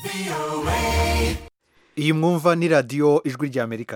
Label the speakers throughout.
Speaker 1: iyi mwumva ni radiyo ijwi ry'amerika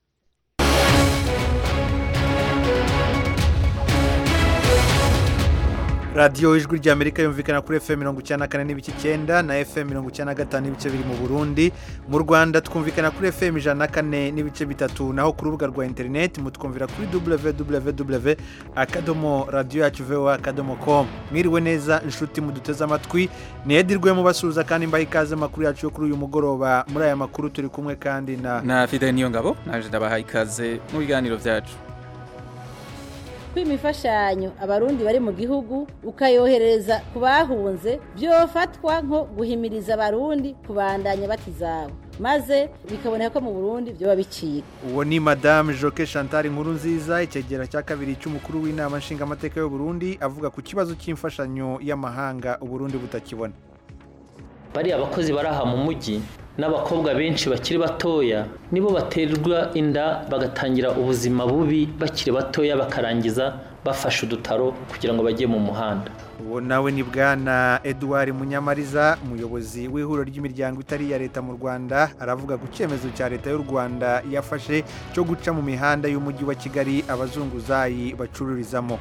Speaker 1: radiyo ijwi ry'amerika yumvikana kuri fm mirongo icyenda na kane n'ibice icyenda na fm mirongo icyenda na gatanu n'ibice biri mu burundi mu rwanda twumvikana kuri fm ijana na kane n'ibice bitatu naho ku rubuga rwa interineti mutwumvira kuri www akadomo radiyo yacu voa akadomo com mwiriwe neza inshuti muduteze amatwi niyedirwe mubasuhuza kandi mbaha ikaze amakuru yacu yo kuri uyu mugoroba muri aya makuru turi kumwe kandi na
Speaker 2: na fide niyo ngabo naje ndabahaye ikaze mu biganiro byacu
Speaker 3: kwima imfashanyo abarundi bari mu gihugu ukayohereza ku bahunze byofatwa nko guhimiriza abarundi kubandanya batizabo maze bikaboneka ko mu burundi byoba bicika
Speaker 1: uwo ni madame joke chantal inkuru nziza icyegera cya kabiri cy'umukuru w'inama nshingamateka y'u Burundi avuga ku kibazo cy'imfashanyo y'amahanga uburundi butakibona
Speaker 4: bariya abakozi bari aha mu mujyi n'abakobwa benshi bakiri batoya nibo baterwa inda bagatangira ubuzima bubi bakiri batoya bakarangiza bafashe udutaro kugira ngo bajye mu muhanda
Speaker 1: uwo nawe ni bwana eduard munyamariza umuyobozi w'ihuriro ry'imiryango itari iya leta mu rwanda aravuga ku cyemezo cya leta y'u rwanda yafashe cyo guca mu mihanda y'umujyi wa kigali abazunguzayi bacururizamo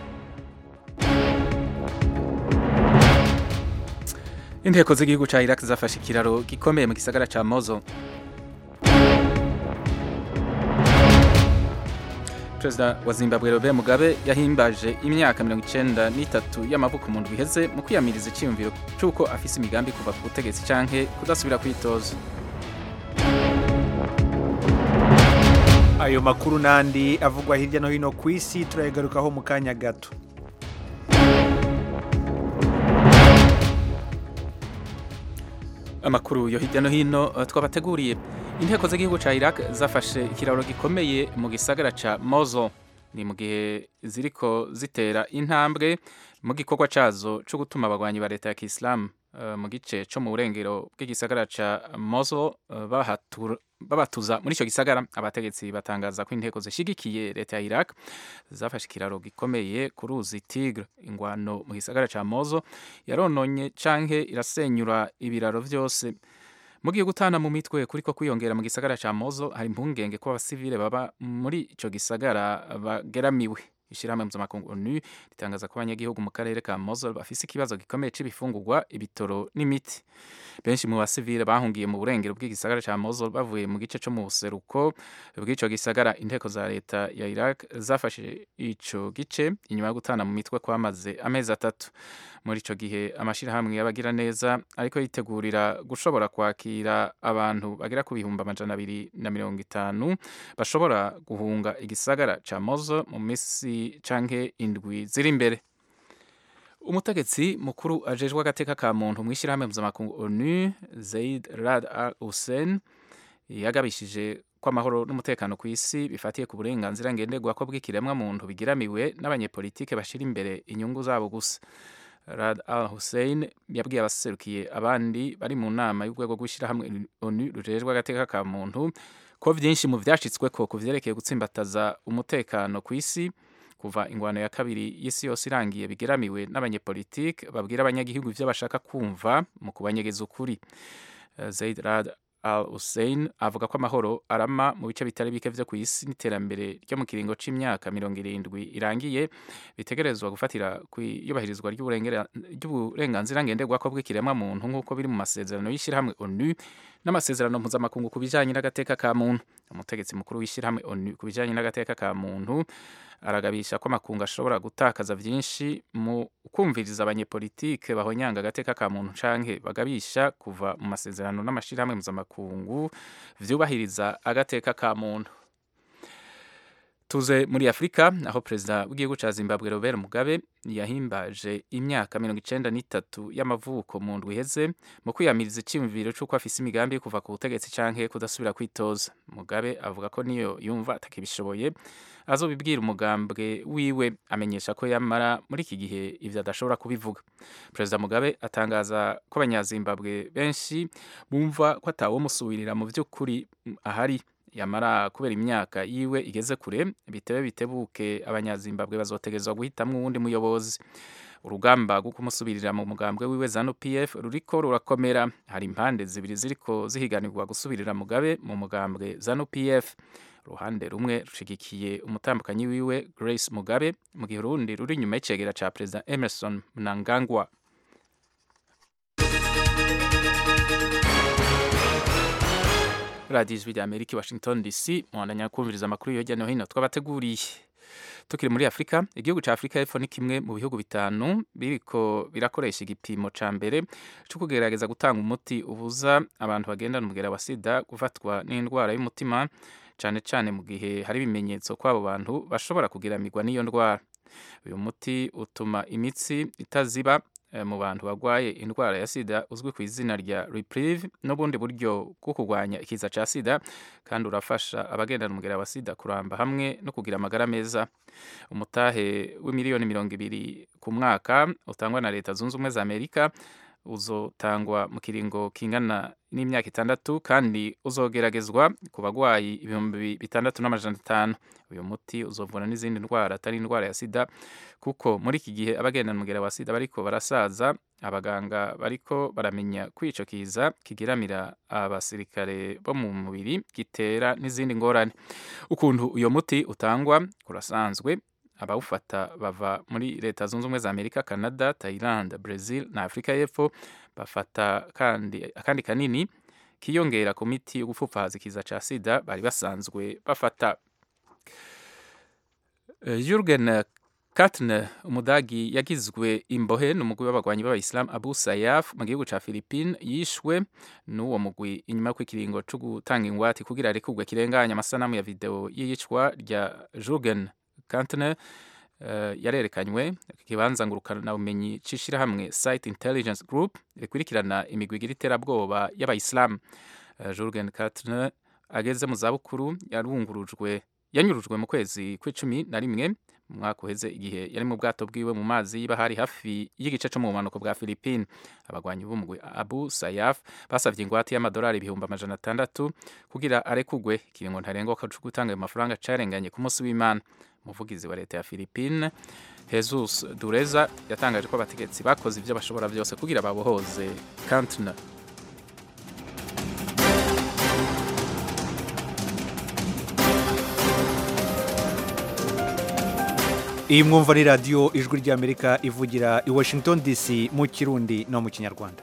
Speaker 2: inteko z'igihugu cya iraq zafashe ikiraro gikomeye mu gisagara cya mozo perezida wa zimbabwe robert mugabe yahimbaje imyaka mirongo icyenda n'itatu y'amavuko mu ndwi iheze mu kwiyamiriza icyiyumviro cy'uko afise imigambi kuva ku butegetsi canke kudasubira kwitoza
Speaker 1: ayo makuru n'andi avugwa hirya no hino ku isi turayagarukaho mu kanya gato
Speaker 2: amakuru yo hirya no hino uh, twabateguriye inteko z'igihugu cya iraq zafashe ikiraro gikomeye mu gisagara cya mozo ni mu gihe ziriko zitera intambwe mu gikorwa cyazo cyo gutuma abagwanyi ba leta ya kisilamu uh, mu gice cyo mu burengero bw'igisagara cya mozo uh, bahatura babatuza muri icyo gisagara abategetsi batangaza ko inteko zishyigikiye leta ya iraq zafashe ikiraro gikomeye ku ruzi tigre ingwano mu gisagara cya mozo yarononye canke irasenyura ibiraro byose mu gihe gutana mu mitwe kuri ko kwiyongera mu gisagara cya mozo hari impungenge ko abasivile baba muri icyo gisagara bageramiwe ishyirahamwe mpuzamakungu onu ritangaza ko abanyagihugu mu karere ka mozo bafise ikibazo gikomeye c'ibifungurwa ibitoro n'imiti benshi mu basivile bahungiye mu burengero bw'igisagara cya mozo bavuye mu gice co mu buseruko bw'ico gisagara inteko za leta ya iraq zafashe ico gice inyuma yo gutana mu mitwe kwamaze amezi atatu muri ico gihe amashirahamwe y'abagira neza ariko yitegurira gushobora kwakira abantu bagera ku bihumbi amajana abiri na mirongo itanu bashobora guhunga igisagara ca mozo mu misi canke indwi ziri imbere umutegetsi mukuru ajejwe agateka ka muntu mu ishyirahamwe mpuzamakungu onu zaid rad al hussein yagabishije ko amahoro n'umutekano ku isi bifatiye ku burenganzira ngenderwako bw'ikiremwa muntu bigiramiwe n'abanyepolitike bashira imbere inyungu zabo gusa rad al hussein yabwiye abaserukiye abandi bari mu nama y'urwego rw'ishyirahamwe onu rujejwe agateka ka muntu ko byinshi mu byacitsweko ku vyerekeye gutsimbataza umutekano ku isi kuva ingwano ya kabiri y'isi yose irangiye bigeramiwe n'abanyepolitike babwira abanyagihugu ivyo bashaka kumva mu kubanyegeza ukuri zaid rad al hussein avuga ko amahoro arama mu bice bitari bike vyo ku isi n'iterambere ryo mu kiringo c'imyaka mirongo irindwi irangiye bitegerezwa gufatira kwiyubahirizwa ry'uburenganzira ngenderwako bw'ikiremwa muntu nk'uko biri mu masezerano y'ishyirahamwe onu n'amasezerano mpuzamakungu ku bijanye n'agateka ka muntu umutegetsi mukuru w'ishyirahamwe onu ku bijanye n'agateka ka muntu aragabisha ko amakungu ashobora gutakaza byinshi mu kumviriza abanyepolitike bahonyanga agateka ka muntu canke bagabisha kuva mu masezerano n'amashirahamwe mpuzamakungu vyubahiriza agateka ka muntu tuze muri afurika aho perezida w'igihugu ca zimbabwe robert mugabe yahimbaje imyaka mirongo icenda n'itatu y'amavuko mu ndwi iheze mu kwiyamiriza iciyumviro c'uko afise imigambi yo kuva ku butegetsi canke kudasubira kwitoza mugabe avuga ko niyo yumva atakibishoboye azobibwira umugambwe wiwe amenyesha ko yamara muri iki gihe ivyo adashobora kubivuga perezida mugabe atangaza ko abanyazimbabwe benshi bumva ko atawomusubirira mu vy'ukuri ahari yamara kubera imyaka yiwe igeze kure bitebe bitebuke abanyazimbabwe bazotegerezwa guhitamwo uwundi muyobozi urugamba rwo kumusubirira mu mugambwe wiwe zanu pf ruriko rurakomera hari impande zibiri ziriko zihiganirwa gusubirira mugabe mu mugambwe zanu pf uruhande rumwe rushigikiye umutambukanyi wiwe grace mugabe mu gihe urundi ruri inyuma y'icegera ca perezida emerson mnangagwa radiyo ijwi rya amerika i washington dc muhandanya kumviriza amakuru hirya no hino twabateguriye tukiri muri afurika igihugu cya afurika y'epfo ni kimwe mu bihugu bitanu biriko birakoresha igipimo ca mbere cyo kugerageza gutanga umuti ubuza abantu bagendana umugera wa sida gufatwa n'indwara y'umutima cyane cyane mu gihe hari ibimenyetso ko abo bantu bashobora kugiramirwa n'iyo ndwara uyu muti utuma imitsi itaziba mu bantu barwaye indwara ya sida uzwi ku izina rya reprieve n'ubundi buryo bwo kurwanya ikiza cya sida kandi urafasha abagendana umugera wa sida kuramba hamwe no kugira amagara meza umutahe w'imiliyoni mirongo ibiri ku mwaka utangwa na leta zunze ubumwe za amerika uzotangwa mu kiringo kingana n'imyaka itandatu kandi uzogeragezwa ku bagwayi ibihumbi bitandatu n'amajana atanu uyu muti uzovura n'izindi ndwara atari indwara ya sida kuko muri iki gihe abagendana umugera wa sida bariko barasaza abaganga bariko baramenya ko ico kiza kigiramira abasirikare bo mu mubiri gitera n'izindi ngorane ukuntu uyo muti utangwa kurasanzwe abawufata bava muri leta zunze ubumwe za amerika canada thailand brazil na afurika y'epfo bafata kandi akandi kanini kiyongera ku miti yo gupfupfahaza ikiza ca sida bari basanzwe bafata uh, jurgen Katne umudagi yagizwe imbohe n'umugwi w'abagwanyi b'abayisilamu Abu Sayyaf mu gihugu ca Philippines yishwe n'uwo mugwi inyuma yo ikiringo co gutanga ingwate kugira arekurwe kirenganya amasanamu ya video y'iyicwa rya Jurgen Kantner uh, yarerekanywe kibanza ngurukana bumenyi cishirahamwe Site Intelligence Group rikurikirana imigwi igira iterabwoba y'abayisilamu uh, Jurgen Kantner ageze mu zabukuru yarungurujwe yanyurujwe mu kwezi kw'icumi na rimwe mu mwaka uheze igihe yari mu bwato bwiwe mu mazi y'ibahari hafi y'igice cyo mu bumanuko bwa Philippines abagwanyi b'umugwi Abu Sayyaf basavye ingwate y'amadolari ibihumbi amajana atandatu kugira arekugwe ikiringo ntarengoka co gutanga ayo mafaranga carenganye ku munsi w'Imana umuvugizi wa leta ya Philippines Jesus Dureza yatangaje ko abategetsi bakoze ivyo bashobora byose kugira babohoze Kantner
Speaker 1: iyi mwumva ni radiyo ijwi ry'amerika ivugira i washington dc mu kirundi no mu kinyarwanda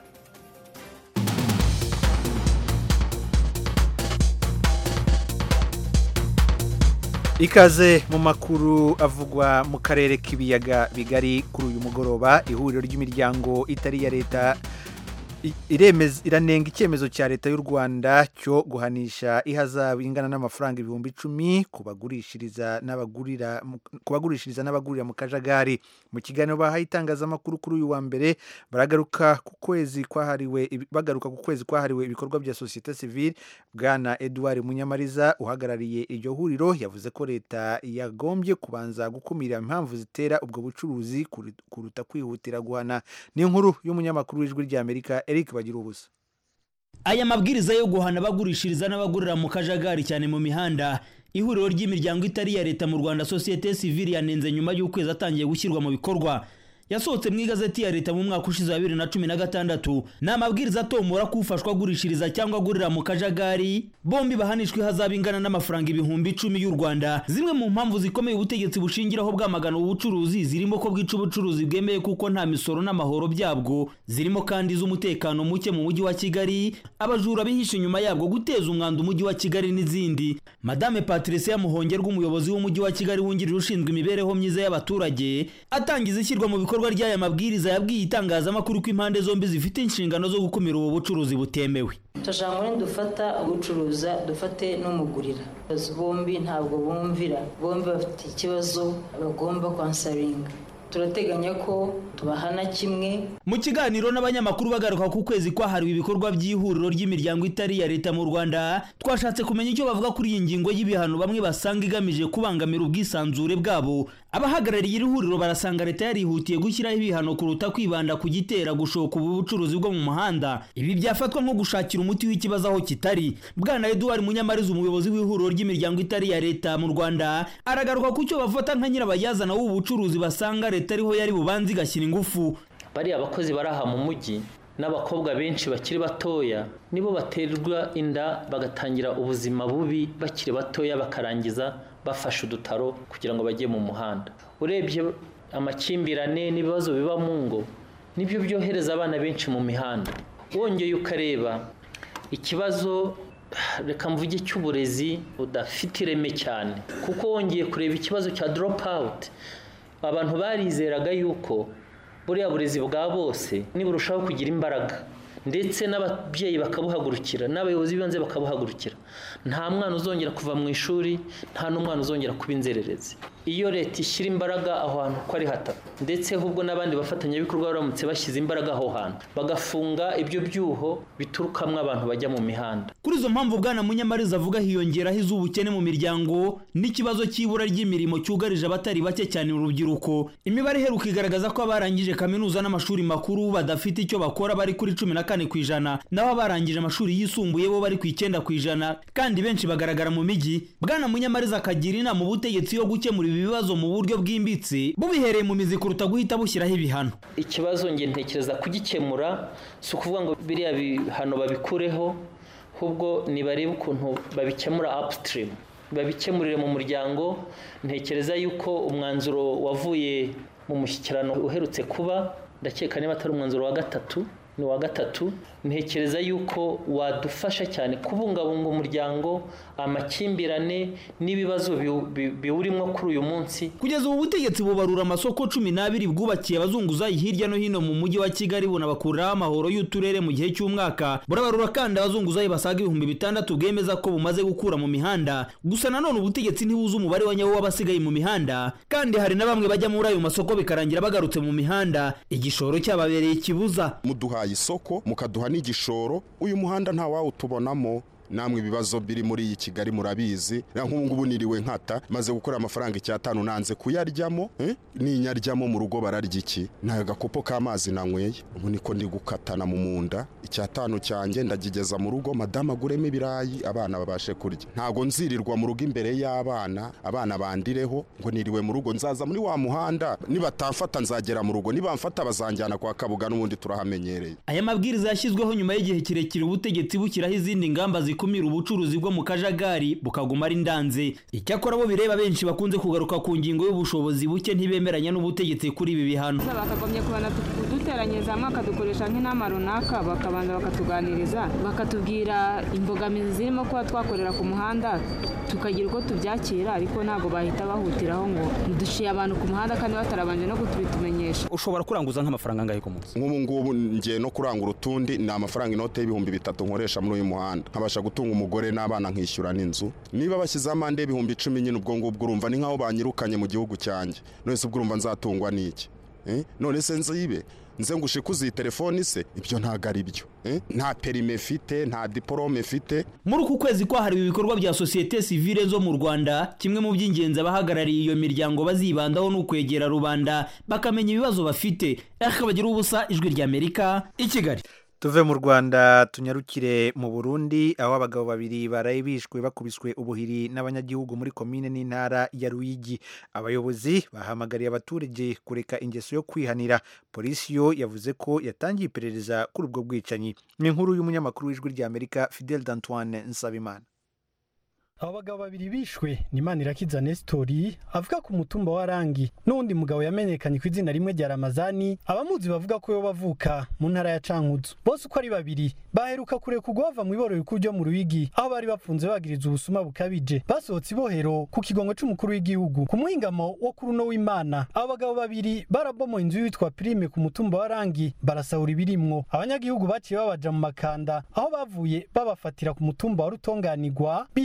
Speaker 1: ikaze mu makuru avugwa mu karere k'ibiyaga bigari kuri uyu mugoroba ihuriro ry'imiryango itari iya leta iranenga icyemezo cya leta y'u rwanda cyo guhanisha ihazabu ingana n'amafaranga ibihumbi icumi ku bagurishiriza n'abagurira mu kajagari mu kiganiro bahaye itangazamakuru kuri uyu wa mbere baragaruka ku kwezi kwahariwe bagaruka ku kwezi kwahariwe ibikorwa bya sosiyete sivile bwana edouard munyamariza uhagarariye iryo huriro yavuze ko leta yagombye kubanza gukumira impamvu zitera ubwo bucuruzi kuruta kwihutira guhana ni inkuru y'umunyamakuru w'ijwi ry'amerika Eric bagira ubusa
Speaker 5: aya mabwiriza yo guhana abagurishiriza n'abagurira mu kajagari cyane mu mihanda ihuriro ry'imiryango itari iya leta mu rwanda sosiyete sivili yanenze nyuma y'ukwezi atangiye gushyirwa mu bikorwa yasohotse mu igazeti ya leta mu mwaka ushize wa bibiri na cumi na gatandatu ni amabwiriza atomora ko ufashwa agurishiriza cyangwa agurira mu kajagari bombi bahanishwa ihazabu ingana n'amafaranga ibihumbi icumi y'u rwanda zimwe mu mpamvu zikomeye ubutegetsi bushingiraho bwamagana ubucuruzi zirimo ko bwica ubucuruzi bwemeye kuko nta misoro n'amahoro byabwo zirimo kandi iz'umutekano muke mu mujyi wa kigali abajura bihishe inyuma yabwo guteza umwanda umujyi wa kigali n'izindi madame patricia muhongerwa umuyobozi w'umujyi wa kigali wungirije ushinzwe imibereho myiza y'abaturage atangiza ishyirwa mu bikorwa ibikorwa ry'aya mabwiriza yabwiye itangazamakuru ko impande zombi zifite inshingano zo gukumira ubu bucuruzi butemewe
Speaker 6: turashaka ngo dufata ugucuruza dufate n'umugurira bombi ntabwo bumvira bombi bafite ikibazo bagomba kwansaringa turateganya ko tubahana kimwe
Speaker 5: mu kiganiro n'abanyamakuru bagaruka ku kwezi kwahariwe ibikorwa by'ihuriro ry'imiryango itari iya leta mu rwanda twashatse kumenya icyo bavuga kuri iyi ngingo y'ibihano bamwe basanga igamije kubangamira ubwisanzure bwabo abahagarariye iri huriro barasanga leta yarihutiye gushyiraho ibihano kuruta kwibanda ku gitera gushoka ubu bucuruzi bwo mu muhanda ibi byafatwa nko gushakira umuti w'ikibazo aho kitari bwana eduard munyamariza umuyobozi w'ihuriro ry'imiryango itari iya leta mu rwanda aragaruka ku cyo bafata nka nyirabayazana w'ubu bucuruzi basanga leta ariho yari bubanze igashyira ingufu
Speaker 4: bariya abakozi bari aha mu mujyi n'abakobwa benshi bakiri batoya nibo baterwa inda bagatangira ubuzima bubi bakiri batoya bakarangiza bafashe udutaro kugira ngo bajye mu muhanda urebye amakimbirane n'ibibazo biba mu ngo nibyo byohereza abana benshi mu mihanda wongeye ukareba ikibazo reka mvuge cy'uburezi budafite ireme cyane kuko wongeye kureba ikibazo cya drop out abantu barizeraga yuko buriya burezi bwa bose niburushaho kugira imbaraga ndetse n'ababyeyi bakabuhagurukira n'abayobozi b'ibanze bakabuhagurukira nta mwana uzongera kuva mu ishuri nta n'umwana uzongera kuba inzererezi iyo leta ishyira imbaraga aho hantu uko ari hatatu ndetse ahubwo n'abandi bafatanyabikorwa baramutse bashyize imbaraga aho hantu bagafunga ibyo byuho biturukamo abantu bajya mu mihanda
Speaker 5: kuri izo mpamvu bwana munyamariza avuga hiyongeraho iz'ubukene mu miryango n'ikibazo cy'ibura ry'imirimo cyugarije abatari bake cyane urubyiruko imibare iheruka igaragaza ko abarangije kaminuza n'amashuri makuru badafite icyo bakora bari kuri cumi na kane ku ijana naho abarangije amashuri yisumbuye bo bari ku icyenda ku ijana kandi benshi bagaragara mu mijyi bwana munyamariza akagira inama ubutegetsi yo gukemura ibi bibazo mu buryo bwimbitse bubihereye mu mizi kuruta guhita bushyiraho ibihano
Speaker 4: ikibazo nge ntekereza kugikemura si ukuvuga ngo biriya bihano babikureho ahubwo nibarebe ukuntu babikemura upstream babikemurire mu muryango ntekereza yuko umwanzuro wavuye mu mushyikirano uherutse kuba ndakeka niba atari umwanzuro wa gatatu ni uwa gatatu ntekereza yuko wadufasha cyane kubungabunga umuryango amakimbirane n'ibibazo biwurimo kuri uyu munsi
Speaker 5: kugeza ubu butegetsi bubarura amasoko cumi n'abiri bwubakiye abazunguzayi hirya no hino mu mujyi wa kigali bunabakuriraho amahoro y'uturere mu gihe cy'umwaka burabarura kandi abazunguzayi basaga ibihumbi bitandatu bwemeza ko bumaze gukura mu mihanda gusa nanone ubutegetsi ntibuzi umubare wa nyawo w'abasigaye mu mihanda kandi hari na bamwe bajya muri ayo masoko bikarangira bagarutse mu mihanda igishoro cyababereye ikibuza
Speaker 7: muduhaye isoko mukaduha n'igishoro uyu muhanda nta wawutubonamo namwe ibibazo biri muri iyi kigali murabizi nk'ubu ngubu niriwe nkata maze gukora amafaranga icyatanu nanze kuyaryamo ninyaryamo mu rugo bararya iki ni agakopo k'amazi nanyweye ubu niko ndi gukatana mu munda icyatanu cyanjye ndagigeza mu rugo madamu aguremo ibirayi abana babashe kurya ntabwo nzirirwa mu rugo imbere y'abana abana bandireho ngo niriwe mu rugo nzaza muri wa muhanda nibatamfata nzagera mu rugo nibamfata bazanjyana kwa kabuga n'ubundi turahamenyereye
Speaker 5: aya mabwiriza yashyizweho nyuma y'igihe kirekire ubutegetsi bushyiraho izindi ngamba zikumira ubucuruzi bwo mu kajagari bukaguma ari ndanze icyakora bo bireba benshi bakunze kugaruka ku ngingo y'ubushobozi buke ntibemeranya n'ubutegetsi kuri ibi bihano
Speaker 8: bakagombye kubana kuduteranyiriza hamwe bakadukoresha nk'inama runaka bakabanza bakatuganiriza bakatubwira imbogamizi zirimo kuba twakorera ku muhanda tukagira uko tubyakira ariko ntabwo bahita bahutiraho ngo duciye abantu ku muhanda kandi batarabanje no kutubitumenyesha
Speaker 9: ushobora kuranguza nk'amafaranga angahe ku munsi
Speaker 7: nk'ubu ngubu ngiye no kurangura utundi ni amafaranga inote y'ibihumbi bitatu nkoresha muri uyu muhanda nkabasha gutunga umugore n'abana nkishyura n'inzu niba bashyizeho amande y'ibihumbi icumi nyine ubwo ngubwo urumva ni nk'aho banyirukanye mu gihugu cyanjye none se ubwo urumva nzatungwa n'iki none se nzibe nze ngo ushikuze iyi telefoni se ibyo ntabwo ari byo nta perime mfite nta diporome mfite
Speaker 5: muri uku kwezi kwahariwe ibikorwa bya sosiyete sivile zo mu rwanda kimwe mu by'ingenzi abahagarariye iyo miryango bazibandaho ni ukwegera rubanda bakamenya ibibazo bafite bagira ubusa ijwi ry'amerika i kigali
Speaker 1: tuve mu rwanda tunyarukire mu burundi aho abagabo babiri baraye bishwe bakubiswe ubuhiri n'abanyagihugu muri komine n'intara ya ruyigi abayobozi bahamagariye abaturage kureka ingeso yo kwihanira polisi yo yavuze ko yatangiye iperereza kuri ubwo bwicanyi ni inkuru y'umunyamakuru w'ijwi ry'amerika fidel d'antoine nsabimana
Speaker 10: abo bagabo babiri bishwe ni manirakiza nesitori avuga ku mutumba wa rangi n'uwundi mugabo yamenyekanye ku izina rimwe rya ramazani abamuzi bavuga ko yo bavuka mu ntara ya cankuzo bose uko ari babiri baheruka kurekurwa bava mu iborero rikuru ryo mu ruyigi aho bari bafunze bagiriza ubusuma bukabije basohotse ibohero ku kigongo c'umukuru w'igihugu ku muhingamo wo kuri uno w'imana abo bagabo babiri barabomoye inzu yitwa prime ku mutumba wa rangi barasahura ibirimwo abanyagihugu baciye babaja mu makanda aho bavuye babafatira ku mutumba wa rutonganirwa biremetse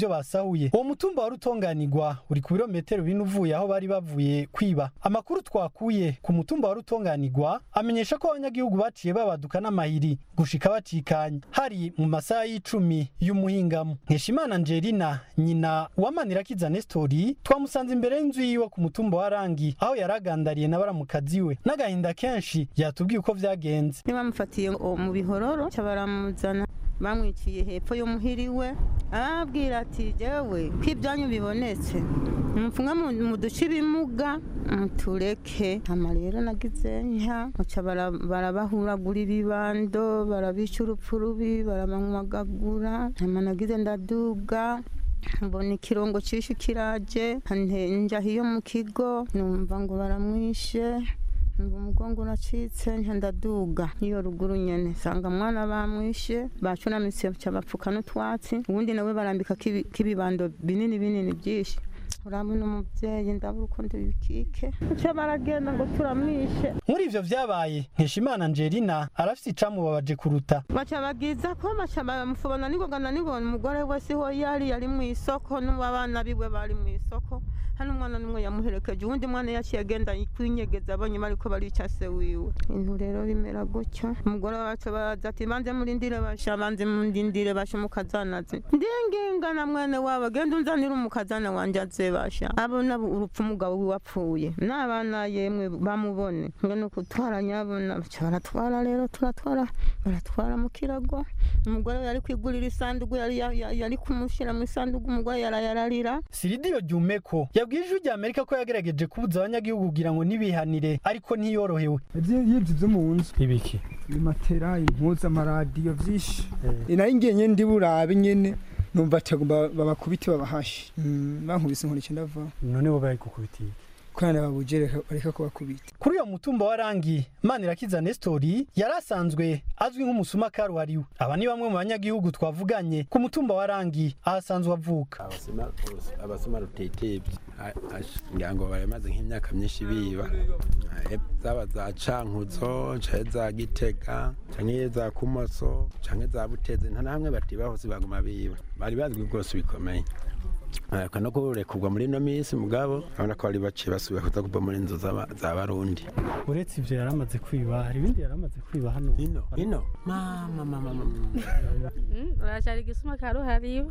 Speaker 10: ivyo basahuye uwo mutumba wari utonganirwa uri ku birometero bine uvuye aho bari bavuye kwiba amakuru twakuye ku mutumba wari utonganirwa amenyesha ko abanyagihugu baciye babaduka n'amahiri gushika bacikanya hari mu masaha y'icumi y'umuhingamo nkeshimana angelina nyina uwamanirakiza nestori twamusanze imbere y'inzu yiwe ku mutumba wa rangi aho yaragandariye na baramukazi we n'agahinda kenshi yatubwiye uko vyagenze
Speaker 11: ntibamufatiye mu bihororo ca baramuzana bamwiciye hepfo y'umuhiriwe arababwira ati jewe ko ibyanyu bibonetse mupfumwe mu duce ibimuga mutureke hama rero nagize nka baca barabahuragura ibibando barabica urupfu rubi barabamwagagura hama nagize ndaduga mbona ikirongo cishe kiraje nja hiyo mu kigo numva ngo baramwishe ngo umugongo uracitse ndaduga niyo ruguru nyene sanga mwana bamwishe bacunamitse bapfuka n'utwatsi ubundi nawe barambika k'ibibando binini binini byinshi urabona umubyeyi ndabura uko ndibikike icyo baragenda ngo turamwishe
Speaker 10: muri ivyo vyabaye nkeshimana angelina arafise icamubabaje kuruta
Speaker 11: baca bagiza ko baca bamufobona ningoga na nibona umugore we siho yari yari mu isoko n'abana biwe bari mu isoko hano umwana n'umwe yamuherekeje uwundi mwana yaciye agenda kwinyegeza abonye bariko barica se wiwe intu rero bimera gutyo umugore wacu baraza ati banze murindire basha banze murindire basha umukazanazi ndinginga na mwene wabo genda unzanire umukazana wanje aze basha abona urupfu umugabo wiwe apfuye n'abana yemwe bamubone ngo ni ukutwara nyabona baca baratwara rero turatwara baratwara mu kirago umugore yari kwigurira isanduku yari yari kumushira mu isanduku umugore yarayararira
Speaker 10: siridiyo jumeko yabwiye ijwi rya amerika ko yagerageje kubuza abanyagihugu kugira ngo ntibihanire ariko ntiyorohewe
Speaker 12: y'ibyo byo mu nzu
Speaker 10: ibiki
Speaker 12: imatera impuzu amaradiyo byinshi nari ngiye nyine ndi burabe nyine numva atagomba babakubite babahashe bankubise inkoni icyenda ndava
Speaker 10: none bo bari gukubitiye
Speaker 12: kwana babujere bareka kubakubita
Speaker 10: kuri uyo mutumba wa rangi manirakiza nestori yari asanzwe azwi nk'umusuma karuhariwe aba ni bamwe mu banyagihugu twavuganye ku mutumba wa rangi aho asanzwe avuka
Speaker 13: abasuma rutetebye ngira ngo baramaze nk'imyaka myinshi biba zaba za cankuzo canke za gitega canke za kumoso canke za buteze nta namwe batibaho baguma biba bari bazwi bwose bikomeye no kurekurwa muri ino minsi mugabo urabona ko bari baciye basubira kuza kuva muri inzu za barundi
Speaker 10: uretse ivyo yaramaze kwiba hari ibindi yaramaze kwiba hano
Speaker 13: ino ino mama mama
Speaker 14: uracari igisuma karuhariwe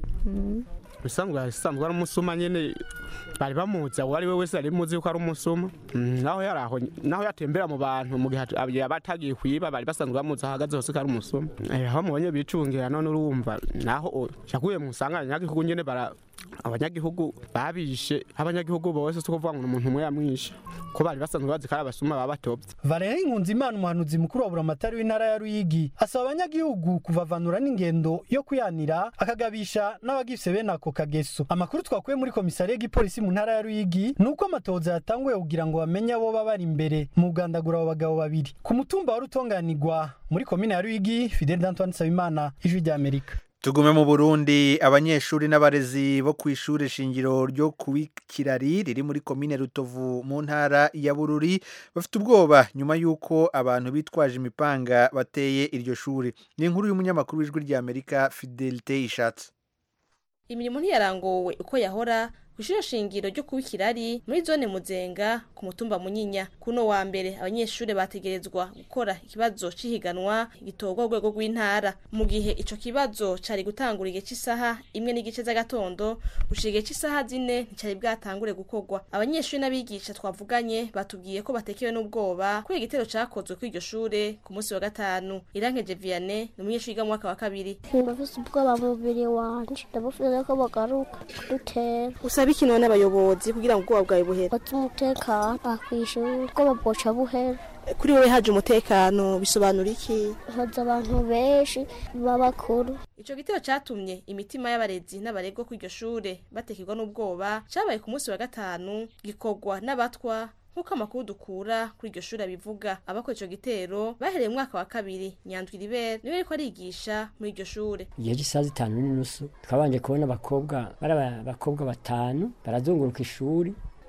Speaker 15: bisanzwe bisanzwe ari umusuma nyene bari bamuzi uwo ari we wese ari muzi yuko ari umusuma naho yari aho naho yatembera mu bantu mu gihe yaba atagiye kwiba bari basanzwe bamuzi ahagaze hose ko ari umusuma aho mubonye bicungira none urumva naho yaguye mu nsanganya nyagihugu nyene bara abanyagihugu babishe abanyagihugu bose si ukuvuga ngo umuntu umwe yamwishe ko bari basanzwe bazi ko ari abasuma baba batobye
Speaker 10: Valerie Nkunzimana umuhanuzi mukuru wa buramatari w'intara ya Ruyigi asaba abanyagihugu kuvavanura n'ingendo yo kuyanira akagabisha n'abagifise bene ako kageso amakuru twakuye muri komisariya y'igipolisi mu ntara ya Ruyigi ni uko amatohoza yatanguye kugira ngo bamenye abo baba bari imbere mu bugandagura abo bagabo babiri ku mutumba wari utonganirwa muri komine ya Ruyigi Fidel Antoine Sabimana ijwi rya Amerika
Speaker 1: tugume mu burundi abanyeshuri n'abarezi bo ku ishuri shingiro ryo ku kirari riri muri komine rutovu mu ntara ya bururi bafite ubwoba nyuma y'uko abantu bitwaje imipanga bateye iryo shuri ni inkuru y'umunyamakuru w'ijwi ry'amerika fidelite ishatse
Speaker 16: imirimo ntiyarangowe uko yahora kw'ishure shingiro ryo kuba ikirari muri zone muzenga ku mutumba munyinya kuno wa mbere abanyeshure bategerezwa gukora ikibazo c'ihiganwa gitorwa urwego rw'intara mu gihe ico kibazo cari gutangura igihe c'isaha imwe n'igice z'agatondo gushika igihe c'isaha zine nticari bwatangure gukorwa abanyeshure n'abigisha twavuganye batubwiye ko batekewe n'ubwoba kubera igitero cakozwe kuri iryo shure ku munsi wa gatanu irankeje vianney ni umunyeshure yiga mu mwaka wa kabiri
Speaker 17: ndafise ubwoba mu mubiri wanje ndabufize ko bagaruka kudutera
Speaker 16: usaba iki none n'abayobozi kugira ngo ubwoba bwawe buhere
Speaker 17: bati umutekano kw'ishuri ubwoba bwoca buhera
Speaker 16: kuri wowe haje umutekano bisobanura iki
Speaker 17: haza abantu benshi b'abakuru
Speaker 16: ico gitero catumye imitima y'abarezi n'abaregwa kuri iryo shure batekerwa n'ubwoba cabaye ku munsi wa gatanu gikorwa n'abatwa nk'uko amakuru dukura kuri iryo shuri abivuga abakora ico gitero bahereye mu mwaka wa kabiri nyandwi ribere niwe ariko arigisha muri iryo shure
Speaker 18: igihe cy'isaha zitanu n'inusu twabanje kubona abakobwa bari abakobwa batanu barazunguruka ishuri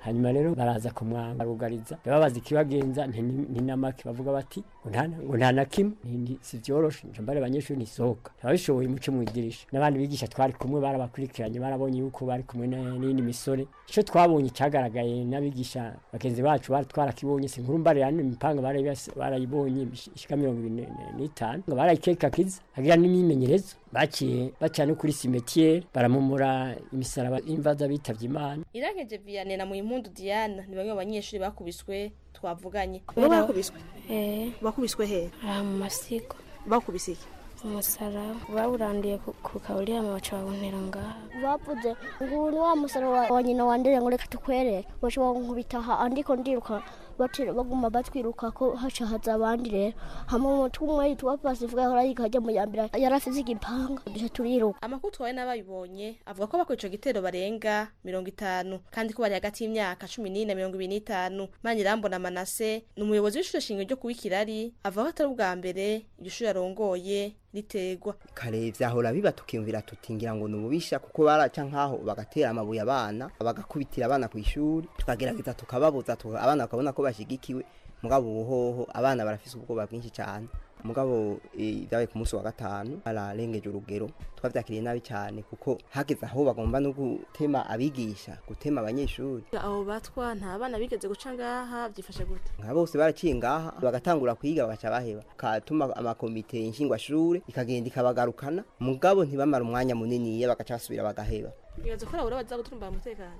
Speaker 18: hanyuma rero baraza kumwambugariza babaza ikibagenza ntinamake bavuga bati ngo nta na kimwe si vyoroshe nje mbare abanyeshuri ntisohoka ntibabishoboye muce mu idirisha n'abandi bigisha twari kumwe barabakurikiranye barabonye yuko bari kumwe n'iyindi misore ico twabonye cagaragaye n'abigisha bagenzi bacu bari twarakibonye si nkuru mbare yani imipanga barayibonye ishika mirongo ibiri n'itanu ngo barayikekakiza hagira n'imyimenyerezo baciye baca no kuri cimetiere baramumura imisaraba imvaza bitavye imana
Speaker 16: irankeje vianney na muyimpundu diana ni bamwe mu banyeshuri bakubiswe twavuganye
Speaker 17: Kubera-
Speaker 16: bakubiswe
Speaker 17: eh
Speaker 16: bakubiswe he
Speaker 17: aha mu masigo
Speaker 16: bakubise iki
Speaker 17: umusaraba bawurandiye ku- ku kaburiyama baca bawuntera ngaha bavuze ngo ni wa musaraba wa nyina wandere ngo reka tukwereke baca bankubita aha andiko ndiruka batira baguma batwiruka ko haca haza abandi rero hama umutwe umwe yitwa pasifuka yahora yiga ajya mu yambere yari afise igipanga duca turiruka
Speaker 16: amakuru twawe n'abayibonye avuga ko bakora ico gitero barenga mirongo itanu kandi ko bari hagati y'imyaka cumi n'ine na mirongo ibiri n'itanu manirambona manase ni umuyobozi w'ishure shingiro ryo kuba ikirari avuga ko atari ubwa mbere iryo shure yarongoye ritegwa
Speaker 19: kare vyahora biba tukiyumvira tuti ngira ngo nububisha kuko baraca nkaho bagatera amabuye abana bagakubitira abana ku ishuri tukagerageza tukababuza tuka- abana bakabona ko bashigikiwe mugabo ubuhoho abana barafise ubwoba bwinshi cyane mugabo eh, vyabaye ku munsi wa gatanu bararengeje urugero twavyakiriye nabi cyane kuko hageze aho bagomba no gutema abigisha gutema abanyeshuri
Speaker 16: abo batwa nta bana bigeze guca ngaha byifashe gute
Speaker 19: nka bose baraciye ngaha bagatangura kwiga bagaca baheba katuma amakomite nshingwashure ikagenda ikabagarukana mugabo ntibamara umwanya munini bagaca basubira bagaheba
Speaker 16: bibaza ko arabura baza guturumbara umutekano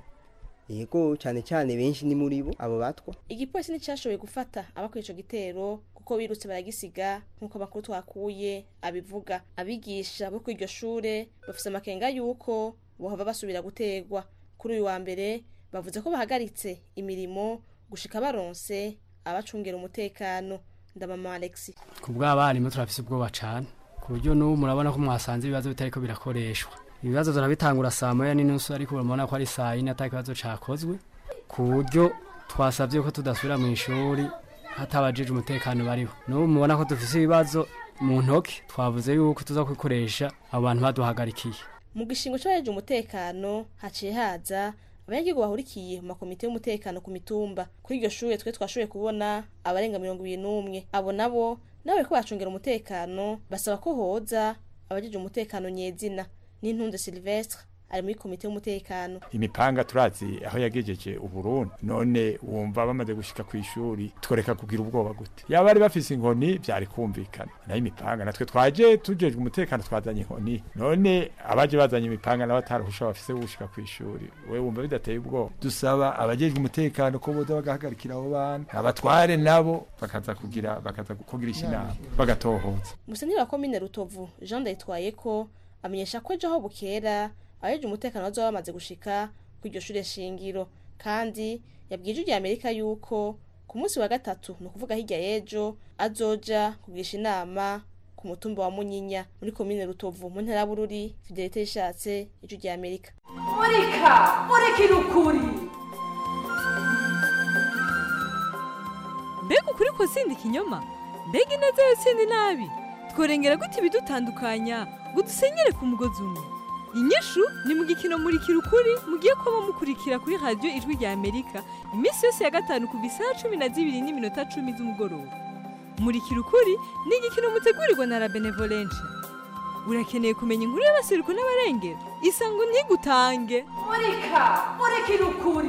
Speaker 19: yego cyane cyane benshi ni muri bo abo batwa
Speaker 16: igipolisi nticyashoboye gufata abakora ico gitero kuko birutse baragisiga nk'uko amakuru twakuye abivuga abigisha bo kuri iryo shure bafise amakenga y'uko bohava basubira gutegwa kuri uyu wa mbere bavuze ko bahagaritse imirimo gushika baronse abacungera umutekano ndamama alexi
Speaker 20: ku bw'abarimu turafise ubwoba cane ku buryo n'ubu murabona ko mwasanze ibibazo bitariko birakoreshwa ibibazo turabitangura saa moya n'inusu ariko urabona ko ari saa yine ata kibazo cakozwe ku buryo twasabye ko tudasubira mu ishuri hatabajije umutekano bariho n'ubu mubona ko dufise ibibazo mu ntoki twavuze yuko tuza kubikoresha abo bantu baduhagarikiye
Speaker 16: mu gishingo c'abajeje umutekano haciye haza abanyagihugu bahurikiye mu makomite y'umutekano ku mitumba kuri iryo shure twe twashoboye kubona abarenga mirongo ibiri n'umwe abo nabo nabo bariko bacungera umutekano basaba ko hoza abajeje umutekano nyezina n'intunze silvestre ari muri komite y'umutekano
Speaker 21: imipanga turazi aho yagejeje uburundi none wumva bamaze gushika ku ishuri tworeka kugira ubwoba gute yaba bari bafise inkoni vyari kumvikana nayo imipanga natwe twaje tujejwe umutekano twazanye inkoni none abaje bazanye imipanga nabo ataruhusha bafise gushika ku ishuri we wumva bidateye ubwoba dusaba abajejwe umutekano ko boza bagahagarikira abo bana abatware nabo bakaza kugira bakaza kugirisha inama bagatohoza
Speaker 16: musenyi wa komine rutovu jean ndayitwaye ko amenyesha ko ejo aho bukera abajeje umutekano bazoba bamaze gushika ku iryo shure shingiro kandi yabwiye ijwi rya amerika yuko ku munsi wa gatatu ni ukuvuga hirya y'ejo azoja kugisha inama ku mutumba wa munyinya muri komine rutovu mu ntara ya bururi fidelite yishatse ijwi rya amerika
Speaker 22: murika murikira ukuri
Speaker 23: mbega ukuri ko sindi ikinyoma mbega ineza yo sindi nabi tworengera gute ibidutandukanya ngo dusenyere ku mugozi umwe inyishu ni mu gikino murikira ukuri mugiye kuba mukurikira kuri radiyo ijwi rya amerika iminsi yose ya gatanu kuva isaha cumi na zibiri n'iminota cumi z'umugoroba murikira ukuri ni igikino mutegurirwa na la benevolence urakeneye kumenya inkuru y'abaseruko n'abarengera isango ntigutange
Speaker 22: murika murikira ukuri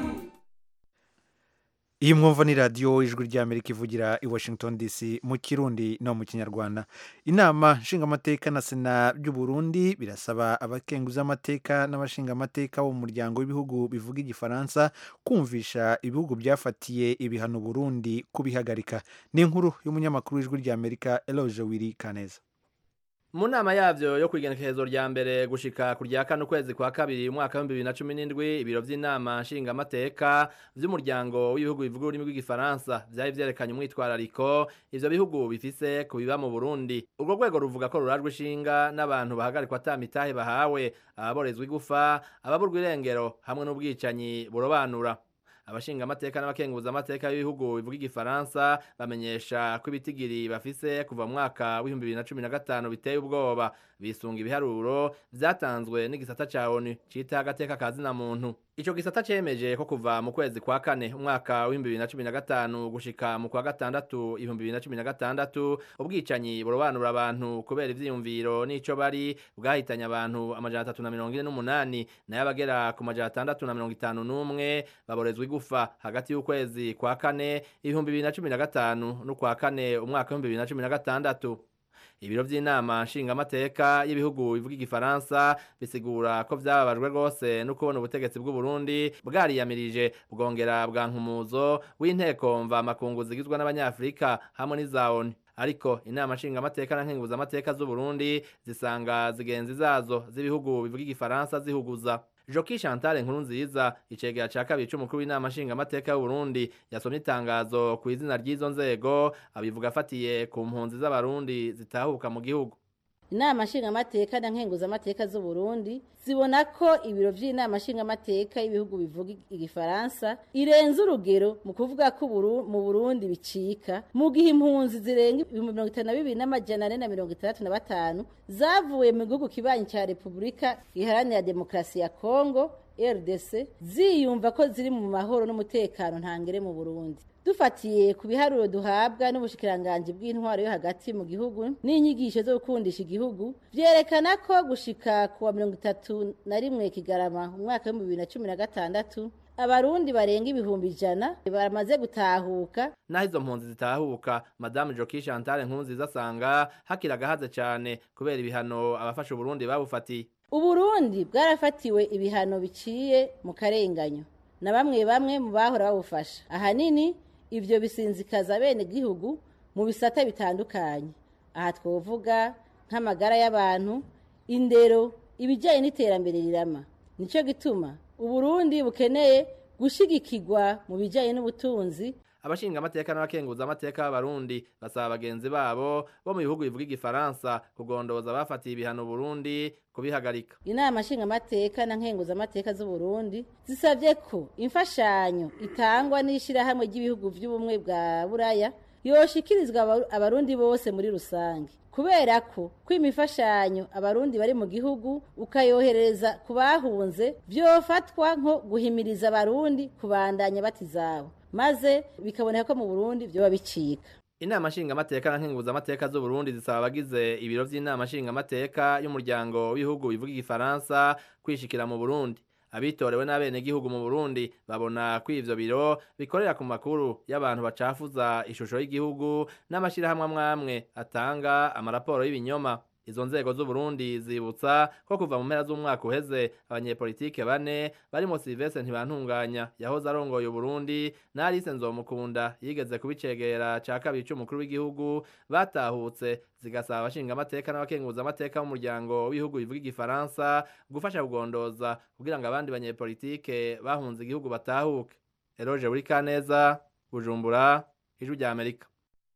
Speaker 1: iyi mwumva ni radiyo ijwi ry'amerika ivugira i washington dc mu kirundi no mu kinyarwanda inama nshingamateka na sena by'u Burundi birasaba abakenguza amateka n'abashingamateka bo mu muryango w'ibihugu bivuga igifaransa kumvisha ibihugu byafatiye ibihano Burundi kubihagarika ni inkuru y'umunyamakuru w'ijwi ry'amerika eloge wiri kaneza
Speaker 24: mu nama yavyo yo kwigenekerezo rya mbere gushika ku rya kane ukwezi kwa kabiri umwaka w'ibihumbi bibiri na cumi n'indwi ibiro vy'inama nshingamateka vy'umuryango w'ibihugu bivuga ururimi rw'igifaransa vyari vyerekanye umwitwarariko ivyo bihugu bifise ku biba mu burundi urwo rwego ruvuga ko rurajwe ishinga n'abantu bahagarikwa ata mitahe bahawe ababorezwa igufa ababurwa irengero hamwe n'ubwicanyi burobanura abashinga amateka n'abakenguza amateka y'ibihugu bivuga igifaransa bamenyesha ko ibitigiri bafise kuva mu mwaka w'ibihumbi bibiri na cumi na gatanu biteye ubwoba bisunga ibiharuro vyatanzwe n'igisata ca onu cita agateka ka zina muntu Ico gisata cemeje ko kuva mu kwezi kwa kane umwaka w'ibihumbi bibiri na cumi na gatanu gushika mu kwa gatandatu ibihumbi bibiri na cumi na gatandatu ubwicanyi burobanura abantu kubera ivyiyumviro n'ico bari bwahitanye abantu amajana atatu na mirongo ine n'umunani nayo abagera ku majana atandatu na mirongo itanu n'umwe baborezwa igufa hagati y'ukwezi kwa kane ibihumbi bibiri na cumi na gatanu n'ukwa kane umwaka w'ibihumbi bibiri na cumi na gatandatu ibiro vy'inama nshingamateka y'ibihugu bivuga igifaransa bisigura ko vyababajwe rwose no kubona ubutegetsi bw'u Burundi bwariyamirije bwongera bwa nkumuzo w'inteko mva makungu zigizwe n'abanyafrika hamwe n'iza ONU ariko inama nshingamateka na nkenguzamateka z'u Burundi zisanga zigenzi zazo z'ibihugu bivuga igifaransa zihuguza Joki Chantal nkuru nziza icegera ca kabiri c'umukuru w'inama nshingamateka y'u Burundi yasomye itangazo ku izina ry'izo nzego abivuga afatiye ku mpunzi z'abarundi zitahuka mu gihugu
Speaker 2: inama nshingamateka na nkenguzamateka z'u Burundi zibona ko ibiro vy'inama nshingamateka y'ibihugu bivuga igifaransa irenze urugero mu kuvuga ko mu Burundi bicika mu gihe impunzi zirenga ibihumbi mirongo itanu na bibiri n'amajana ane na mirongo itandatu na batanu zavuye mu gihugu kibanyi ca Repubulika iharanira demokarasi ya Kongo RDC ziyumva ko ziri mu mahoro n'umutekano ntangere mu Burundi dufatiye ku biharuro duhabwa n'ubushikiranganje bw'intwaro yo hagati mu gihugu n'inyigisho zo gukundisha igihugu vyerekana ko gushika kuwa mirongo itatu na rimwe kigarama mu mwaka w'ibihumbi bibiri na cumi na gatandatu abarundi barenga ibihumbi ijana baramaze gutahuka
Speaker 24: naho izo mpunzi zitahuka madame Joki Chantal Nkunziza asanga hakiri agahaze cyane kubera ibihano abafasha Uburundi babufatiye
Speaker 2: Uburundi bwarafatiwe ibihano biciye mu karenganyo na bamwe bamwe mu bahora babufasha ahanini ivyo bisinzikaza bene gihugu mu bisata bitandukanye aha twovuga nk'amagara y'abantu indero ibijyanye n'iterambere rirama nico gituma uburundi bukeneye gushigikirwa mu bijyanye n'ubutunzi
Speaker 24: abashinga amateka n'abakenguza amateka b'abarundi basaba bagenzi babo bo mu bihugu bivuga igifaransa kugondoza abafatiye ibihano Burundi kubihagarika
Speaker 2: inama nshingamateka na nkenguzamateka z'u Burundi zisabye ko imfashanyo itangwa n'ishyirahamwe ry'ibihugu by'ubumwe bwa buraya yoshikirizwa abarundi bose muri rusange kubera ko kwima imfashanyo abarundi bari mu gihugu ukayohereza ku bahunze byofatwa nko guhimiriza abarundi kubandanya batizabo maze bikaboneka ko mu Burundi byoba bicika
Speaker 24: inama nshingamateka na nkenguzamateka z'u Burundi zisaba abagize ibiro vy'inama nshingamateka y'umuryango w'ibihugu bivuga igifaransa kwishikira mu Burundi abitorewe n'abenegihugu mu Burundi babona ko ivyo biro bikorera ku makuru y'abantu bacafuza ishusho y'igihugu n'amashirahamwe amwamwe atanga amaraporo y'ibinyoma izo nzego z'u Burundi zibutsa ko kuva mu mpera z'umwaka uheze abanyepolitike bane barimo Sylvestre Ntibantunganya yahoze arongoye Burundi na Alice Nzomukunda yigeze kubicegera ca kabiri c'umukuru w'igihugu batahutse zigasaba abashinga amateka n'abakenguza amateka b'umuryango w'ibihugu bivuga igifaransa gufasha kugondoza kugira ngo abandi banyepolitike bahunze igihugu batahuke Eroge Burikaneza Bujumbura Ijwi rya Amerika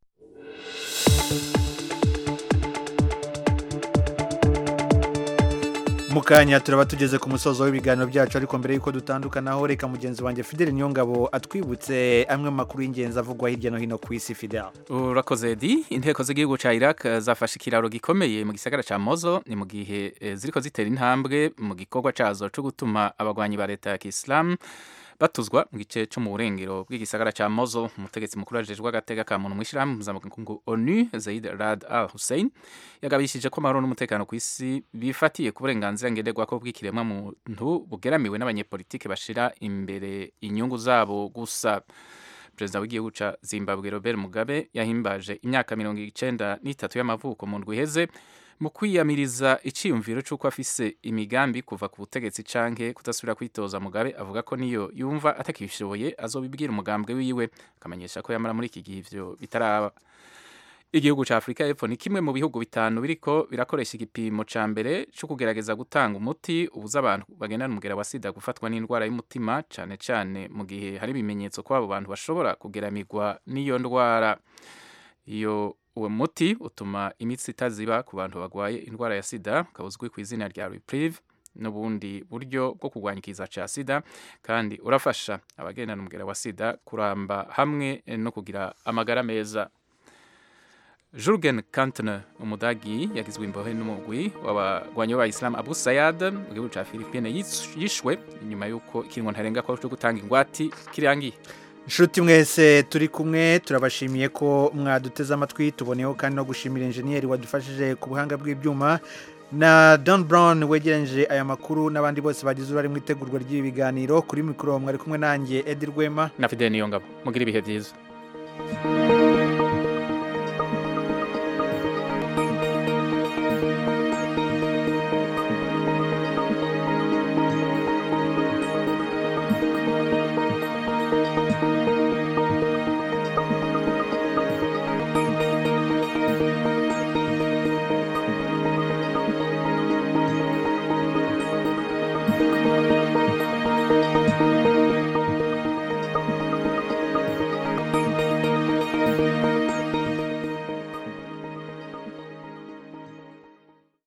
Speaker 1: mukanya turaba tugeze ku musozo w'ibiganiro byacu ariko mbere y'uko dutandukanaho reka mugenzi wanjye Fidel Nyongabo atwibutse amwe makuru y'ingenzi avugwa hirya no hino ku isi Fidel
Speaker 3: urakoze di inteko z'igihugu ca Iraq zafashe ikiraro gikomeye mu gisagara ca Mosul ni mu gihe eh, ziriko zitera intambwe mu gikorwa cazo co gutuma abagwanyi ba leta ya Islam batuzwa mu gice cyo mu burengero bw'igisagara ca Mosul umutegetsi mukuru ajejwe agatega ka muntu mwishirahamwe mpuzamakungu ONU Zaid Rad Al Hussein yagabishije ko amahoro n'umutekano ku isi bifatiye ku burenganzira ngenderwako bw'ikiremwa muntu bugeramiwe n'abanyepolitike bashira imbere inyungu zabo gusa perezida w'igihugu ca Zimbabwe Robert Mugabe yahimbaje imyaka mirongo icenda n'itatu y'amavuko mu ndwi iheze mu kwiyamiriza iciyumviro c'uko afise imigambi kuva ku butegetsi canke kudasubira kwitoza Mugabe avuga ko niyo yumva atakishoboye azobibwira umugambwe wiwe akamenyesha ko yamara muri iki gihe ivyo bitaraba igihugu ca Afrika y'Epfo ni kimwe mu bihugu bitanu biriko birakoresha igipimo ca mbere co kugerageza gutanga umuti ubuza abantu bagendana umugera wa sida gufatwa n'indwara y'umutima cane cane mu gihe hari ibimenyetso ko abo bantu bashobora kugeramirwa n'iyo ndwara iyo uwo muti utuma imitsi itaziba ku bantu barwaye indwara ya sida ukaba uzwi ku izina rya reprieve n'ubundi buryo bwo kurwanya ikiza ca sida kandi urafasha abagendana umugera wa sida kuramba hamwe no kugira amagara meza Jurgen Kantner umudagi yagizwe imbohe n'umugwi w'abagwanyi b'abayisilamu Abu Sayyad mu gihugu ca Philippines yis- yishwe inyuma y'uko ikiringo ntarenga ko cyo gutanga ingwati kirangiye
Speaker 1: Inshuti mwese turi kumwe turabashimiye ko mwaduteze amatwi tuboneyeho kandi no gushimira enjeniyeri wadufashije ku buhanga bw'ibyuma na Don Brown wegereje aya makuru n'abandi bose bagize uruhare mu itegurwa ry'ibi biganiro kuri mikoro mwari kumwe nanjye Edi Rwema
Speaker 3: na Fidel Niyongabo mugira ibihe byiza